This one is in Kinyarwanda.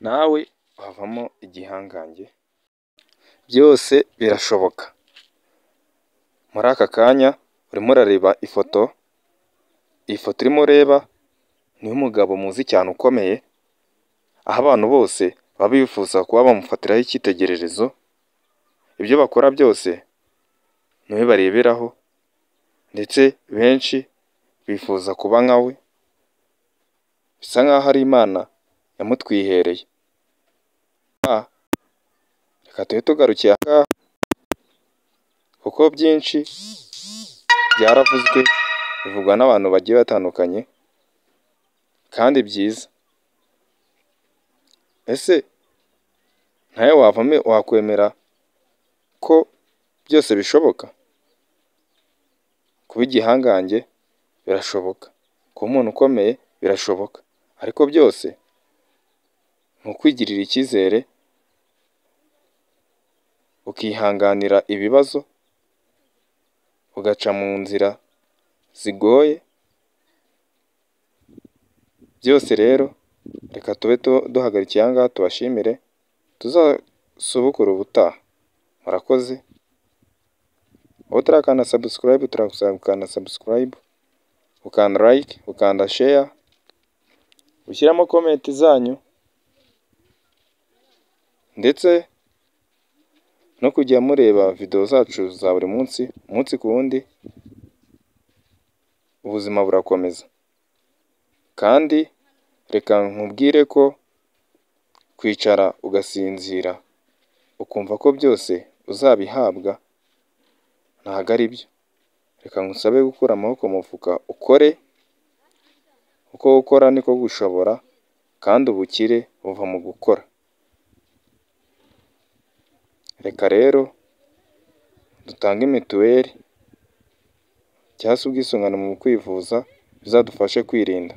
nawe wavamo igihangange byose birashoboka, muri aka kanya urimo urareba ifoto, iyi foto urimo ureba ni iy'umugabo muzi cyane ukomeye, aho abantu bose baba bifuza kuba bamufatiraho icyitegererezo, ibyo bakora byose ni we bareberaho ndetse benshi bifuza kuba nka we, bisa nkaho ari Imana yamutwihereye, reka tube tugarukiye aha ngaha kuko byinshi byaravuzwe bivugwa n'abantu bagiye batandukanye kandi byiza, ese nawe wakwemera ko byose bishoboka? Kuba igihangange birashoboka, kuba umuntu ukomeye birashoboka ariko byose ni ukwigirira icyizere, ukihanganira ibibazo, ugaca mu nzira zigoye, byose rero reka tube duhagarikiye aha ngaha tubashimire, tuzasubukure ubutaha, murakoze, wowe utarakanda subscribe utarakosora gukanda subscribe, ukanda like, ukanda share, ushyiramo comment zanyu ndetse no kujya mureba video zacu za buri munsi, umunsi ku wundi, ubuzima burakomeza kandi reka nkubwire ko kwicara ugasinzira ukumva ko byose uzabihabwa ntago ari byo, reka ngusabe gukura amaboko mu mufuka ukore, kuko gukora niko gushobora kandi ubukire buva mu gukora, reka rero dutange mituweli cyangwa se ubwisungane mu kwivuza bizadufashe kwirinda.